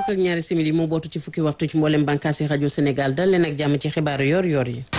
fukk ak ñaari simili moo bootu ci fukki waxtu ci mboolem bànkaasi rajo Sénégal dal leen ak jàmm ci xibaaru yor yor yi.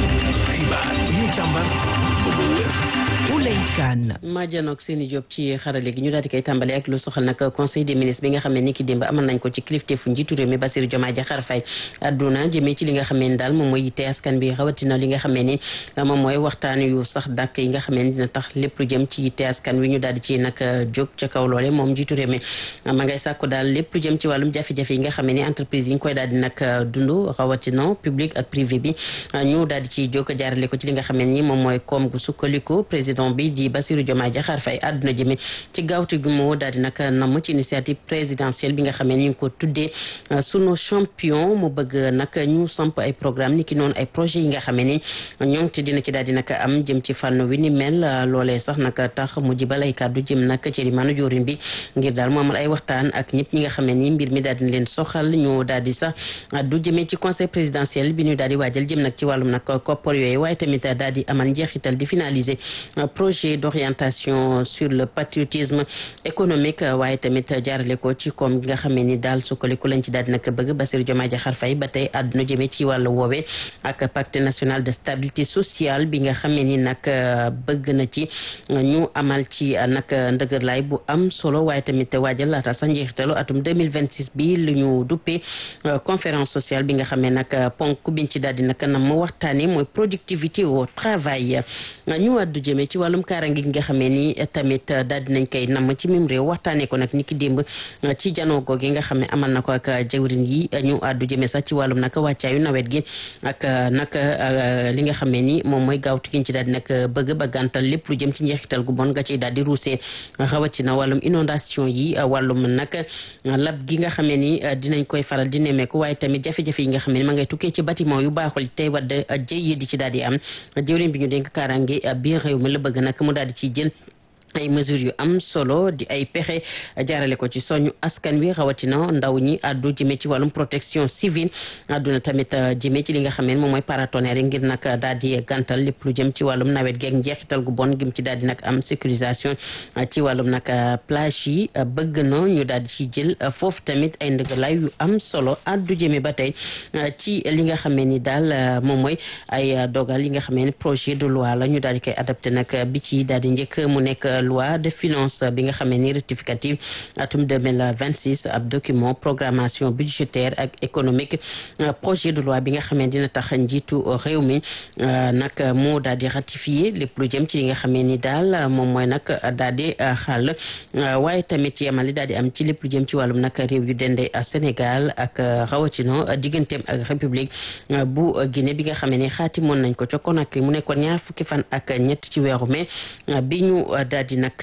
xibaar yi ñu càmbar ba mu wér. Ouleye Kane. maa janoog seeni job ci xarale gi ñu daal di koy tàmbale ak lu soxal nag conseil des ministres bi nga xam ne ni ki démb amal nañ ko ci kilifteefu njiitu réew mi Bassirou Diomaye Diakhar Faye àdduna jëmee ci li nga xam ne ni daal moom mooy yitte askan bi rawatina li nga xam ne ni moom mooy waxtaan yu sax dàkk yi nga xam ne ni dina tax lépp lu jëm ci yitte askan wi ñu daal di ci nag jóg ca kaw loole moom njiitu réew mi ma ngay sàkku daal lépp lu jëm ci wàllum jafe-jafe yi nga xam ne ni entreprise yi ñu koy daal di nag dund rawatina public ak privé bi ñu daal di ciy jóg jaarale ko ci li nga xam ne ni moom mooy koom gu sukkandiku président bi di Bassirou Diomaye Diakhar Faye àdduna jëme ci gaawte gi moo daal di nag namm ci initiative présidentielle bi nga xam ne ñu ngi ko tuddee sunu champion mu bëgg nag ñu samp ay programme ni ki noonu ay projet yi nga xam ne ni ñoom te dina ci daal di nag am jëm ci fànn wi ni mel loolee sax nag tax mu jibal ay kàddu jëm nag ci limaanu joorin bi ngir daal mu amal ay waxtaan ak ñëpp ñi nga xam ne ni mbir mi daal di leen soxal ñu daal di sax du jëmee ci conseil présidentiel bi ñu daal di waajal jëm nag ci wàllum nag koppar yooyu waaye tamit daal di amal njeexital di finaliser projet d'orientation sur le patriotisme économique waaye tamit jaarale ko ci koom gi nga xam ne ni daal sukkaliku lañ ci daal di nag bëgg Bassirou Diomaye Diakhar Faye ba tey àdduna jëmee ci wàllu woowee ak pacte national de stabilité sociale bi nga xam ne ni nag bëgg na ci ñu amal ci nag ndëgërlaay bu am solo waaye tamit waajal laata sa njeexitalu atum 2026 bi lu ñu duppee conférence sociale bi nga xam ne nag ponk biñ ci daal di nag nam waxtaane mooy productivité au travail ñu àddu jëmee ci wàllum kaarange gi nga xamee ni tamit daal dinañ koy namm ci mim réew waxtaanee ko nag ni ki démb ci janoo googu nga xam ne amal na ko ak jawrin yi ñu àddu jëmee sax ci wàllum nag wàccaayu nawet gi ak nag li nga xamee ni moom mooy gaawtu giñ ci daal di nag bëgg ba gàntal lépp lu jëm ci njeexital gu bon nga ciy daal di ruusee rawatina wàllum inondation yi wàllum nag lab gi nga xamee ni dinañ koy faral di nemmeeku waaye tamit jafe-jafe yi nga xam ne ma ngay tukkee ci bâtiment yu baaxul tey wadd jëy yi di ci daal di am jawrin bi ñu dénk kaarange biir réew mi la bëgg nag mu daal di ciy jël ay mesures yu am solo di ay pexe jaarale ko ci soñu askan wi rawatina ndaw ñi àddu jëmee ci wàllum protection civile àdduna tamit jëmee ci li nga xam ne moom mooy paratonnerre yi ngir nag daal di gàntal lépp lu jëm ci wàllum nawet geeg njeexital gu bon gim ci daal di nag am sécurisation ci wàllum nag plage yi bëgg na ñu daal di ci jël foofu tamit ay ndëgalaay yu am solo àddu jëmee ba tey ci li nga xam ni daal moom mooy ay dogal yi nga xam ne projet de loi la ñu daal di koy adapté nag bi ci daal di njëkk mu nekk loi de finance bi nga xam ne ni rectificative atum 2026 ab document programmation budgétaire ak économique projet de loi bi nga xam ne dina tax njiitu réew mi nag moo daal di ratifier lépp lu jëm ci li nga xam ne ni daal moom mooy nag daal di xàll waaye tamit yemali daal di am ci lépp lu jëm ci wàllum nag réew yu dende Sénégal ak rawatino digganteem ak république bu Guinée bi nga xam ne ni xaatimoon nañ ko ca Conakry mu nekkoon ñaar fukki fan ak ñett ci weeru mai bi ñu daal di nag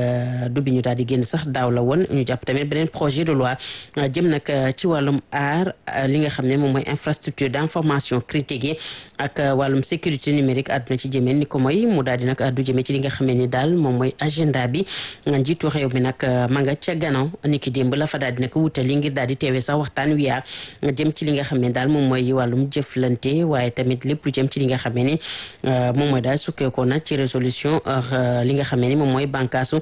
du bi ñu daal di génn sax daaw la woon ñu jàpp tamit beneen projet de loi jëm nag ci wàllum aar li nga xam ne moom mooy infrastructure d'information critique yi ak wàllum sécurité numérique àdduna ci jëmee ni ko mooy mu daal di nag addu jëmee ci li nga xam ne ni daal moom mooy agenda bi njiitu réew mi nag ma nga ca gannaaw ni ki démb la fa daal di nag wutali ngir daal di teewee sax waxtaan wi yaa jëm ci li nga xam ne daal moom mooy wàllum jëflante waaye tamit lépp lu jëm ci li nga xam ne ni moom mooy daal sukkeekoo na ci résolution li nga xam ne ni moom mooy bànkaasu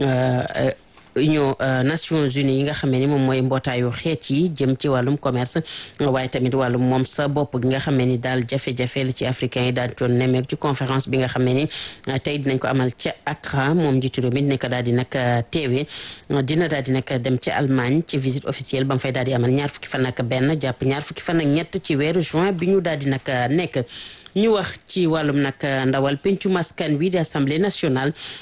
union nations unies yi nga xam ne ni moom mooy mbootaayu xeet yi jëm ci wàllum commerce waaye tamit wàllum moom sa bopp gi nga xam ne ni daal jafe-jafe la ci africain yi daal doon nemmeek ci conférence bi nga xam ne ni tey dinañ ko amal ca Accra moom njiitu réew mi dinañ ko daal di nag teewee dina daal di nag dem ci Allemagne ci visite officielle ba mu fay daal di amal ñaar fukki fan ak benn jàpp ñaar fukki fan ak ñett ci weeru juin bi ñu daal di nag nekk ñu wax ci wàllum nag ndawal pencum askan wi di assemblée nationale